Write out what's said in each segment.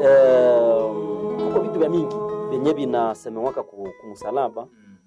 eh, kuko vitu vya mingi vyenye vinasemewaka ku, kumusalaba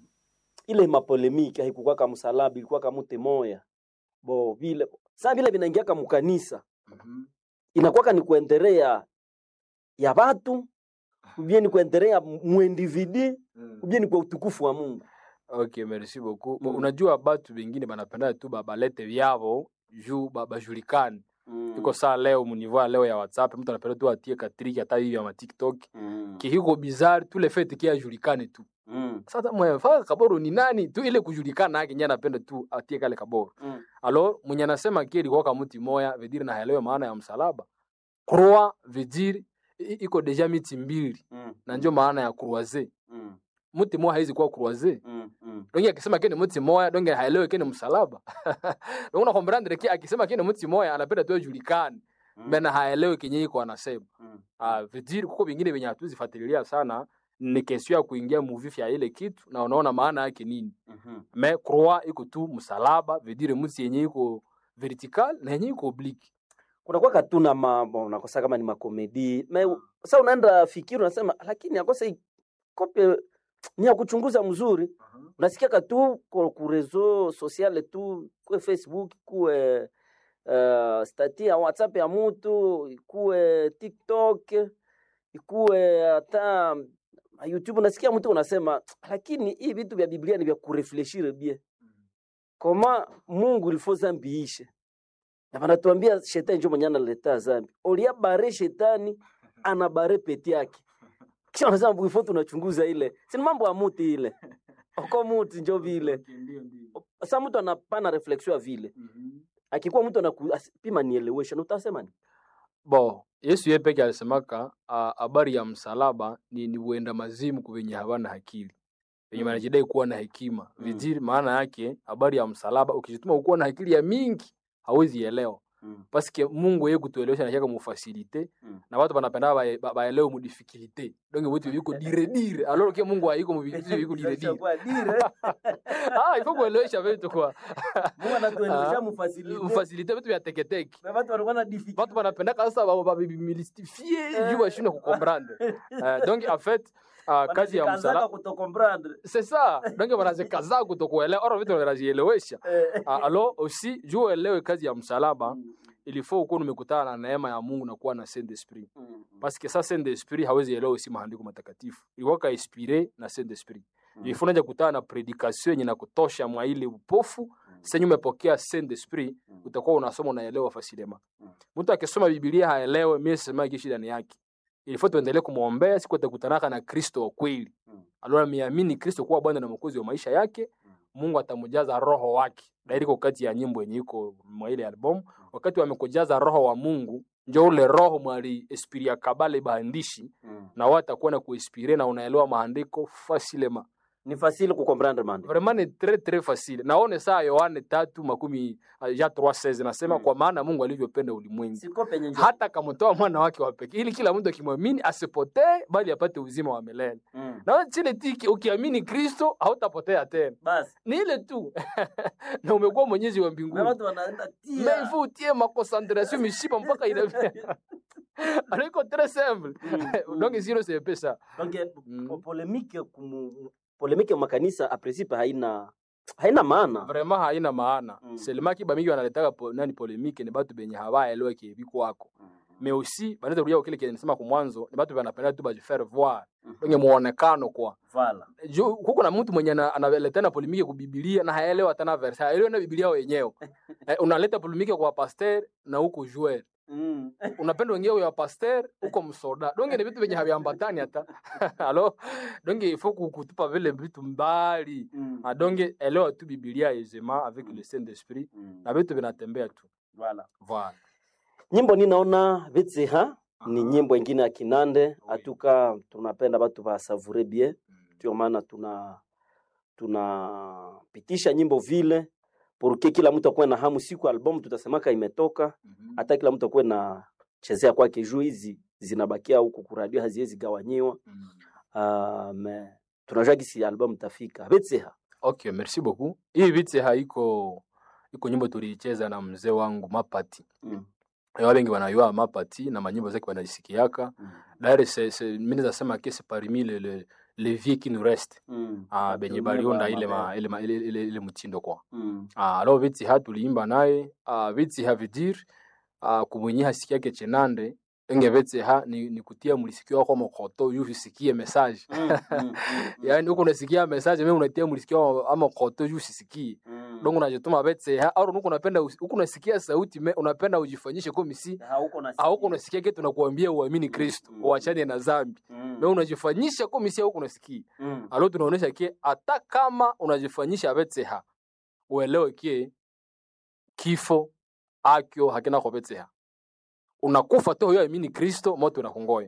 ile mapolemiki haikukwaka msalaba ilikuwaka mute moya bo vile saa vile vinaingiaka mukanisa inakwaka ni kuendelea ya watu ubie ni kuendelea muindividi ubie ni kwa utukufu wa Mungu Okay, merci beaucoup. Bo, Mm. Unajua batu bengine banapenda tu ba- balete vyavo juu ba- bajulikane. Iko saa leo muniveau ya leo ya WhatsApp mtu anapenda tu atie katriki hata hivi ya ma TikTok. Mm. Kihiko bizarre tu le fait kia ajulikane tu. Mm. Sasa mwe faka kaboro ni nani tu ile kujulikana yake nyana anapenda tu atie kale kaboro. Mm. Alors mwenye anasema kile kwa kama mti moya veut dire na haelewe maana ya msalaba. Croix veut dire i- iko deja miti mbili Mm. na ndio maana ya croiser. Mm. Mti moya haizi kuwa croiser. Mm. Mm. donge akisema kene mti moya donge haelewe kene msalaba donge nakombrandre ki akisema kene mti moya anapenda tu ajulikane Mm. bena haelewe kenye iko anasema Mm. ah vidiri kuko vingine venye hatuzifuatilia sana ni kesio ya kuingia muvifi ya ile kitu na unaona maana yake nini Mhm. me croix iko tu msalaba vidire mti yenye iko vertical na yenye iko oblique kunakuwa katuna mambo unakosa kama ni makomedi me sasa unaenda fikiri unasema lakini akosa hii kope ni ya kuchunguza mzuri unasikia katu ku ku reseau sociale tu kuwe facebook kuwe uh, stati ya whatsapp ya mutu ikuwe tiktok ikuwe hata youtube unasikia mtu unasema lakini hii vitu vya biblia ni vya kurefleshire bie koma mungu ilifo zambi ishe na vanatuambia shetani njo mwenye analeta zambi olia bare shetani ana bare peti yake kisha unasema bwifo tunachunguza ile sini mambo ya muti ile oko muti njo vile sa mtu anapana reflexion ya vile akikuwa mtu anapima nielewesha na utasema ni bo yesu ye peke alisemaka ah, habari ya msalaba ni, ni uenda mazimu kuvenye havana akili venye Mm. wanajidai kuwa na hekima Mm. viziri maana yake habari ya msalaba ukijituma ukuwa na akili ya mingi hawezi elewa mm. paske mungu ye kutuelewesha nashaka mufasilite Mm. na watu banapenda bae- ba- baelewe mudifikilite donge vitu viko dire dire alors ke mungu haiko muvitu viko dire dire ah ifo kuelewesha vitu kwa Ah. mufasilite vitu vya teketeke watu banapendaka sasa ba- ba- bimilstifie juu bashindwe kukomprendre Eh, donc en fait ah, kazi ya msalaba c'est ça donc wanazikaza kutokuelewa oro vitu wanazielewesha Ah, alors aussi juu uelewe kazi ya msalaba il faut ukuwa umekutana na neema ya Mungu na kuwa na Saint Esprit parce que ça Saint Esprit hawezi elewa usi maandiko matakatifu ilikuwa ka inspiré na Saint Esprit Mm. il faut naja kutana na predication yenye na kutosha mwa ile upofu senye umepokea Saint Esprit utakuwa unasoma unaelewa fasilema Mm. mtu akisoma Biblia haelewe mimi sema kishi ndani yake il faut tuendelee kumwombea siku atakutanaka na Kristo wa kweli Mm. alora ameamini Kristo kuwa Bwana na Mwokozi wa maisha yake Mungu atamjaza roho wake dairiko kati ya nyimbo yenye iko mwa ile album wakati wamekujaza roho wa Mungu njo ule roho mwali esprit ya kabale baandishi na wao atakuwa na kuinspire na unaelewa maandiko fasilema ni fasile kukomprendre mande vraiment ni très très facile naone saa Yohane tatu makumi uh, ja 3:16 nasema Mm. kwa maana Mungu alivyopenda ulimwengu siko penye njo hata kamtoa mwana wake wa pekee ili kila mtu akimwamini asipotee bali apate uzima wa milele Mm. na chile tiki ukiamini Kristo hautapotea tena basi ni ile tu na umekuwa mwenyezi wa na mbinguni watu wanaenda mais il tia faut utie maconcentration mishipa mpaka ina alors iko très simple Mm. donc sio c'est peu ça donc Mm. po- polemike kumu polemike makanisa a principe haina haina maana vraiment haina maana Mm. seulement kiba mingi wanaletaka po, nani polemique ni batu benye hawaelewa kibiko wako mais aussi banaweza rudia kile kile nisema kwa mwanzo ni batu banapenda tu bajifaire voir donc muonekano kwa vala juu huko na mtu mwenye ana- analeta na polemike ku Biblia na haelewa tena verse haelewi na Biblia wenyewe eh, unaleta polemike kwa pasteur na huko joueur Mm. unapenda wengine ya pasteur huko msoda donge ni vitu venye haviambatani hata alo donge il faut ku- kutupa vile vitu mbali Mm. Ah, donge elewa tu Biblia aisément avec le Saint Esprit Mm. na vitu vinatembea tu Voilà. voilà nyimbo ninaona vitsiha ni nyimbo ingine ya kinande atuka tunapenda batu basavure bien ndio maana tuna tunapitisha nyimbo vile porque kila mtu akuwe na hamu siku album tutasemaka imetoka hata kila mtu akuwe na chezea kwake juu hizi zinabakia huku kuradio haziwezi gawanyiwa uh, me tunajua gisi album tafika vitsiha okay merci beaucoup hii vite haiko iko nyimbo tuliicheza na mzee wangu Mapati mm. Ewa bengi wanayua mapati na manyimbo zake wanazisikiaka Mm. d'ailleurs c'est c'est mimi nasema que c'est parmi les les les vieux qui nous restent Mm. ah benye Watumia baliunda ba- ile ma, mabaya. ile, ma, ile, ile, ile mtindo kwa Mm. ah alors viti ha tuliimba naye ah viti ha vidir ah kumwenye hasikia ke chenande enge viti ha ni, ni kutia mlisikio wako mokoto yu usikie message Mm. Mm. Mm. yani huko unasikia message mimi unatia mlisikio ama koto yu usisikie Mm. donc unajituma vete ha au huko unapenda usi- huko unasikia sauti me, unapenda ujifanyishe kwa misi Hauko na au huko unasikia kitu tunakuambia uamini Kristo Mm. uachane na dhambi Mm. na unajifanyisha kwa misi huko unasikia Mm. alo tunaonesha ke hata kama unajifanyisha vetseha uelewe ke kifo akyo hakina kwa vetseha unakufa tu huyo amini kristo moto unakungoya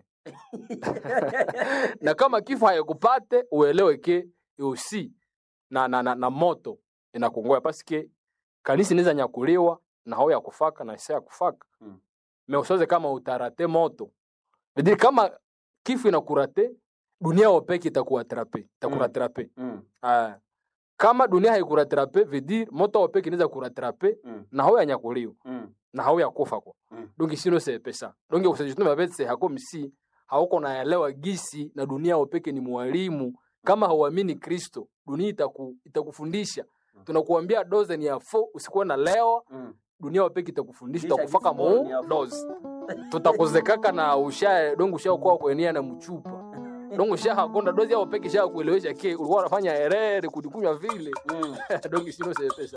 na kama kifo hayakupate uelewe ke usi na, na, na, na moto inakungoya pasike kanisa inaweza nyakuliwa na hao ya kufaka na isa ya kufaka Mm. me usoze kama utarate moto vidiri kama kifo inakurate dunia wopeke itakuatrape itakuratrape Mm. Ah. kama dunia haikuratrape vedir moto wopeke inaweza kuratrape Mm. na hao yanyakuliwa Mm. na hao yakufa kwa Mm. donge sino sepesa donge usajituma vetse hako msi hauko naelewa gisi na dunia wopeke ni mwalimu kama hauamini kristo dunia itaku, itakufundisha tunakuambia doze ni ya fo usikuwe na leo Mm. dunia wapeke itakufundisha Kisha itakufaka gisi bora ni ya mu fo. doze tutakuzekaka na usha dongo ushakuwa kuenia na mchupa dongo ushahakonda dozi yao peke ishakuelewesha ke ulikuwa unafanya herere kudikunywa vile Mm. dongo sino sepesa